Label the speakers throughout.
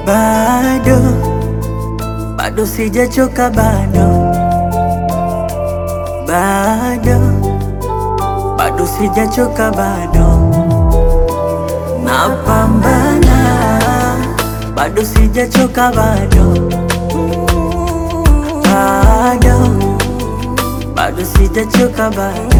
Speaker 1: bado bado sijachoka, bado bado bado sijachoka, bado napambana, bado sijachoka, bado bado bado sijachoka, bado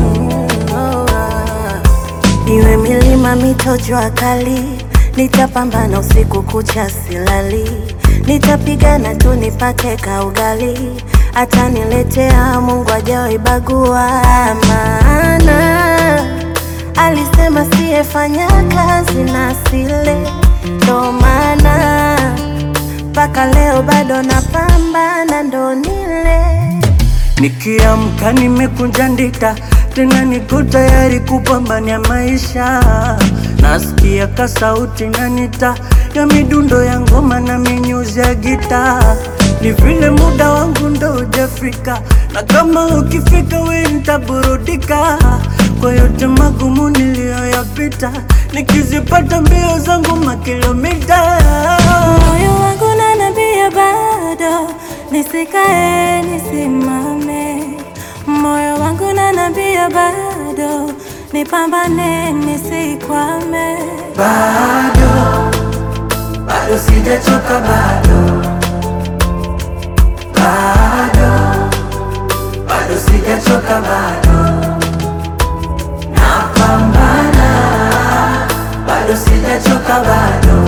Speaker 2: Iwe milima, mito, jua kali, nitapambana usiku kucha silali, nitapigana tu nipate kaugali, ataniletea Mungu ajawahi bagua, maana alisema siyefanya kazi na sile, ndo maana mpaka leo bado napambana, ndo nile
Speaker 1: Nikiamka nimekunja ndita, tena niko tayari kupambania maisha. Nasikia kasauti nanita ya midundo ya ngoma na minyuzi ya gita, ni vile muda wangu ndo hujafika, na kama ukifika we nitaburudika kwa yote magumu niliyoyapita, nikizipata mbio zangu makilomita
Speaker 2: Moyo wangu unaniambia bado nisikae nisimame, moyo wangu unaniambia bado nipambane nisikwame.
Speaker 1: bado bado sijachoka, bado bado bado sijachoka, bado napambana, bado sijachoka, bado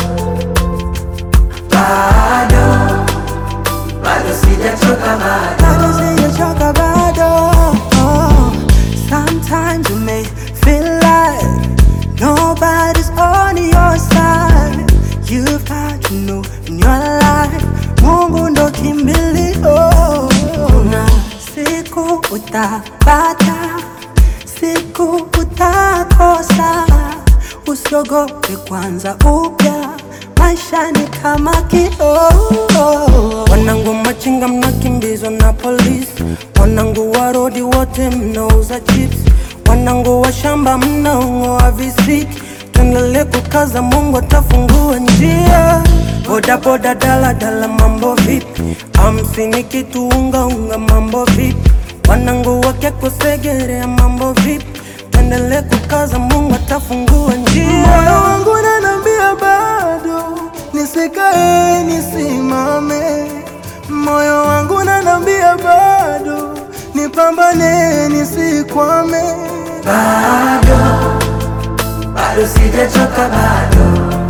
Speaker 1: bado bado sijachoka, bado
Speaker 3: bado sijachoka bado. Oh, sometimes you may feel like nobody's on your side. You've got to know in your life, Mungu ndo kimbilio. Na siku utapata, siku utakosa. Usiogope kwanza upya, maisha ni kama kioo. Wanangu machinga mnakimbizwa na polisi, wanangu wa rodi wote mnauza chips, wanangu wa shamba mnaong'oa visiki. Tuendelee kukaza, Mungu atafungua njia. Boda boda, dala dala, mambo vipi? Hamsini kitu unga unga, mambo vipi? Wanangu wakekusegerea, mambo vipi? Tuendelee kukaza, Mungu atafungua njia. Moyo wangu unaniambia bado nisikae nisimame, moyo wangu unaniambia bado nipambane nisikwame.
Speaker 1: bado bado sijachoka, bado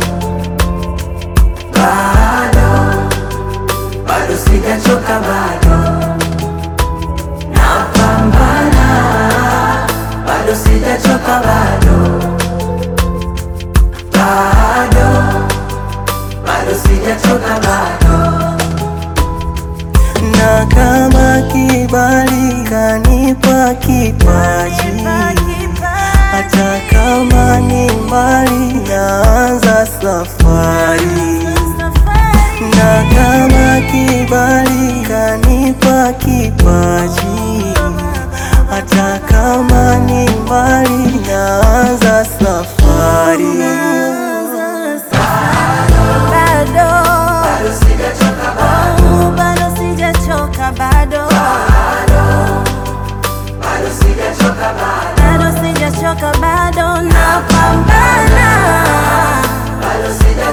Speaker 1: bado bado sijachoka, bado napambana, bado sijachoka, bado bado bado sijachoka, bado
Speaker 3: na kama kibali kanipa kipaji, hata kama ni mbali, naanza safari. Na kama kibali kanipa kipaji, hata kama ni mbali, naanza safari.
Speaker 2: Bado Oh, bado sijachoka bado bado sijachoka bado napambana Baba,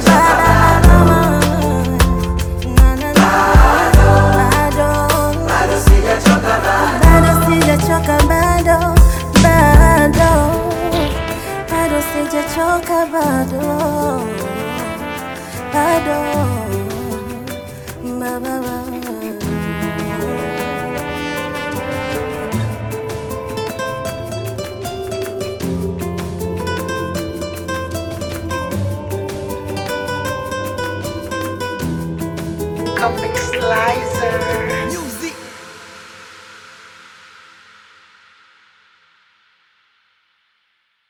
Speaker 2: na, na, na. Bado. bado sijachoka bado bado bado sijachoka bado bado Ba, ba, ba.
Speaker 4: Comic Slice.